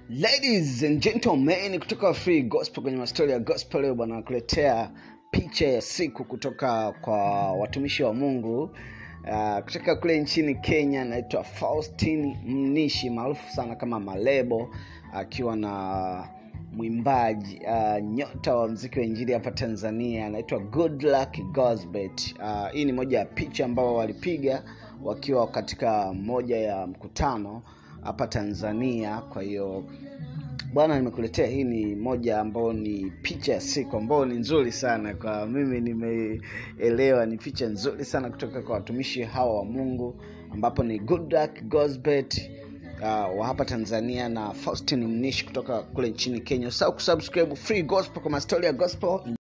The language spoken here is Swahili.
ladies and gentlemen kutoka free gospel kwenye mastori ya gospel leo bwana nakuletea picha ya siku kutoka kwa watumishi wa mungu uh, kutoka kule nchini kenya naitwa faustin mnishi maarufu sana kama malebo akiwa na mwimbaji uh, nyota wa mziki wa injili hapa tanzania anaitwa good luck gosbet uh, hii ni moja ya picha ambao walipiga wakiwa katika moja ya mkutano hapa tanzania kwa hiyo bwana nimekuletea hii ni moja ambao ni picha ya siku ambao ni nzuri sana kwa mimi nimeelewa ni picha nzuri sana kutoka kwa watumishi hawa wa mungu ambapo ni good luck gosbet uh, wa hapa tanzania na faustin mnishi kutoka kule nchini kenya usahau kusubscribe free gospel kwa mastori ya gospel